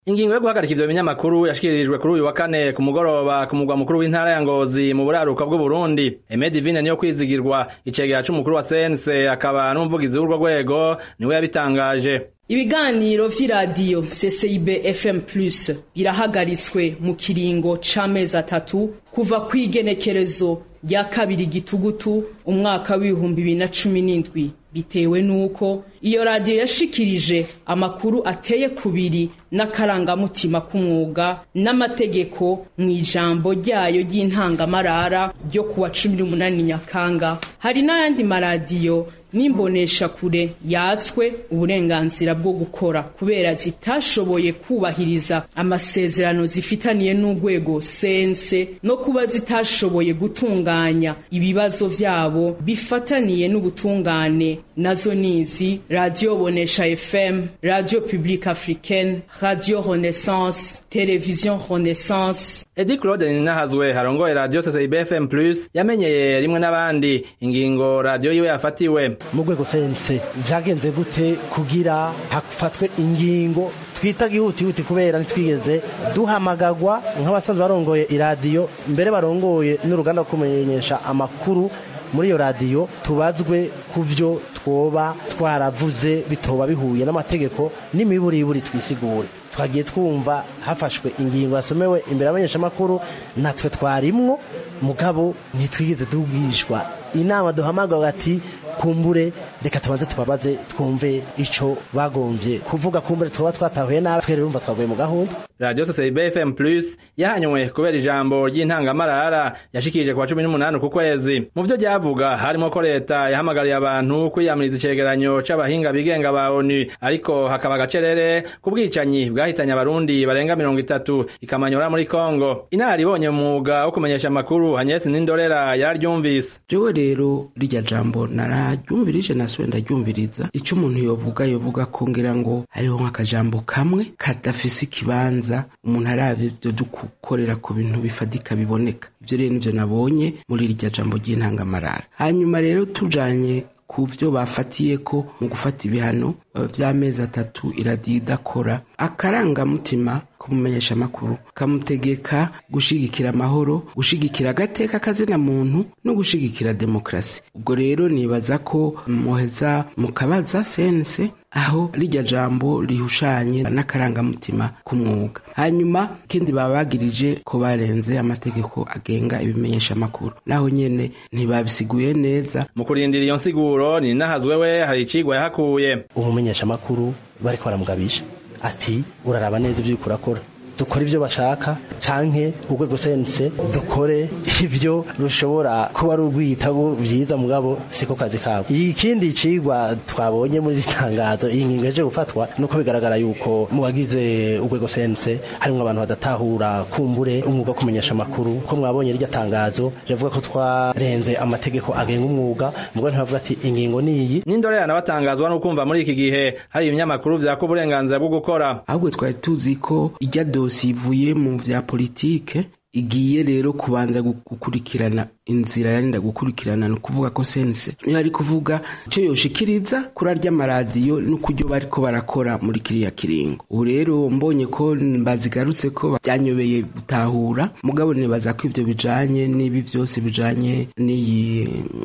Ingingo yo guhagarika ivyo binyamakuru yashikirijwe kuri uyu wa kane ku mugoroba ku mugwa mukuru w'intara ya Ngozi mu buraruka bw'Uburundi. Aime Divine niyo kwizigirwa icegera c'umukuru wa CNC akaba n'umuvugizi w'urwo rwego niwe yabitangaje. Ibiganiro vy'iradiyo CCIB FM Plus birahagaritswe mu kiringo c'amezi atatu kuva kw'igenekerezo rya kabiri gitugutu umwaka w'ibihumbi bibiri na cumi n'indwi bitewe n'uko iyo radiyo yashikirije amakuru ateye kubiri n'akarangamutima k'umwuga n'amategeko mu ijambo ryayo ry'intangamarara ryo kuwa cumi n'umunani nyakanga hari n'ayandi maradiyo n'imbonesha kure yatswe uburenganzira bwo gukora kubera zitashoboye kubahiriza amasezerano zifitaniye n'urwego sense no kuba zitashoboye gutunganya ibibazo vyabo bifataniye n'ubutungane nazo nizi radio bonesha fm radio publique africaine radio renaissance television renaissance Edi Claude Ninahazwe harongoye radio CCIB FM Plus yamenyeye rimwe n'abandi ingingo radio yiwe yafatiwe mu rwego sense vyagenze gute kugira hafatwe ingingo twita gihutihuti kubera ntitwigeze duhamagagwa nk'abasanzwe barongoye iradiyo mbere barongoye n'uruganda rwo kumenyesha amakuru muri iyo radiyo tubazwe ku vyo twoba twaravuze bitoba bihuye n'amategeko n'imiburiburi twisigure twagiye twumva hafashwe ingingo yasomewe imbere y'abanyeshamakuru natwe twarimwo mugabo ntitwigeze tubwishwa inama duhamagara ati kumbure reka tubanze tubabaze twumve ico bagomvye kuvuga kumbure twaba twatahuye nabi twere urumva twaguye mu gahunda Radio CCIB FM Plus yahanywe kubera ijambo ry'intangamarara yashikirije kwa 18 ku kwezi mu vyo ryavuga harimo ko leta yahamagariye abantu kwiyamiriza icegeranyo c'abahinga bigenga ba ONU ariko hakaba gacerere ku bwicanyi bwahitanye abarundi barenga 30 ikamanyora muri Kongo inaribonye mu mwuga wo kumenyesha amakuru Agnes Nindorera yararyumvise jewe rero rirya jambo nararyumvirije nasubiye ndaryumviriza ico umuntu yovuga yovuga ko ngira ngo hariho nk'akajambo kamwe kadafise ikibanza umuntu arabye ivyo dukorera ku bintu bifadika biboneka ivyo rero nivyo nabonye muri rirya jambo ry'intangamarara hanyuma rero tujanye ku vyo bafatiye ko mu gufata ibihano vy'amezi atatu iradiyo idakora akarangamutima kumumenyesha amakuru kamutegeka gushigikira amahoro gushigikira agateka kazina muntu no gushigikira demokrasi ubwo rero nibaza ko muheza mukabaza sense aho rirya jambo rihushanye n'akarangamutima k'umwuga hanyuma ikindi baba bagirije ko barenze amategeko agenga ibimenyesha amakuru naho nyene ntibabisiguye neza mu kurindira iyo nsiguro ni nahazwe we hari icigwa yahakuye umumenyesha amakuru bariko baramugabisha ati uraraba neza ivyo uriko urakora dukore ivyo bashaka canke urwego sense dukore ivyo rushobora kuba ari urwitabo vyiza mugabo siko kazi kabo ikindi cigwa twabonye muri itangazo iyi ngingo yaje gufatwa nuko bigaragara yuko mu bagize urwego sense harimwo abantu badatahura kumbure umwuga wo kumenyesha amakuru ko mwabonye rirya tangazo rivuga ko twarenze amategeko agenga umwuga mugabo ntibavuga ati ingingo niyi n'indorera nabatangazwa no kumva muri iki gihe hari ibinyamakuru vyaka uburenganzira bwo gukora ahubwo twari tuzi ko irya dosi ivuye mu vya politike igiye rero kubanza gukurikirana inzira yarinda gukurikirana ni ukuvuga ko sense niyo ari kuvuga icyo yoshikiriza kuri arya maradiyo n'ukuryo bariko barakora muri kiriya kiringo ubu rero mbonye ko bazigarutse ko byanyobeye gutahura mugabo nibaza ko ivyo bijanye n'ibi vyose bijanye n'iyi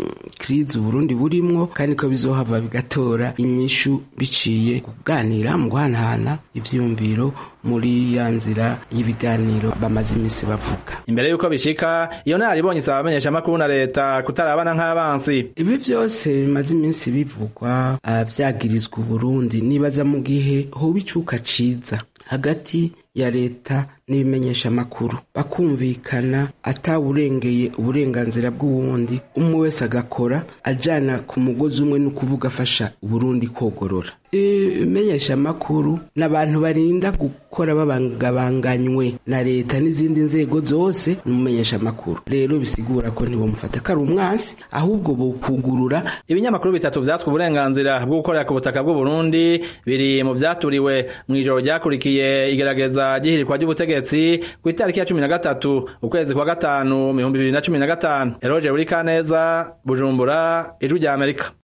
krizi uburundi burimwo kandi ko bizohava bigatora inyishu biciye kuganira mu guhanahana ivyiyumviro muri ya nzira y'ibiganiro bamaze imisi bavuga imbere yuko bishika iyo naribonye isaba abamenyesha amakuru na leta kutarabana nk'abansi ibi vyose bimaze iminsi bivugwa vyagirizwa uburundi nibaza mu gihe hoba icuka ciza hagati ya leta n'ibimenyesha amakuru bakumvikana atawurengeye uburenganzira bw'uwundi umwe wese agakora ajana ku mugozi umwe ni ukuvuga afasha uburundi kogorora ibimenyesha amakuru n'abantu barinda gukora babangabanganywe na leta n'izindi nzego zose n'umumenyesha amakuru rero bisigura ko ntibamufata ko ari umwansi ahubwo bokugurura ibinyamakuru bitatu vyatswe uburenganzira bwo gukorera ku butaka bw'uburundi biri mu vyaturiwe mw'ijoro ryakurikiye igerageza ry'ihirikwa ry'ubutegetsi ku itariki ya cumi na gatatu ukwezi kwa gatanu mu bihumbi bibiri na cumi na gatanu eroje buri kaneza bujumbura ijwi rya amerika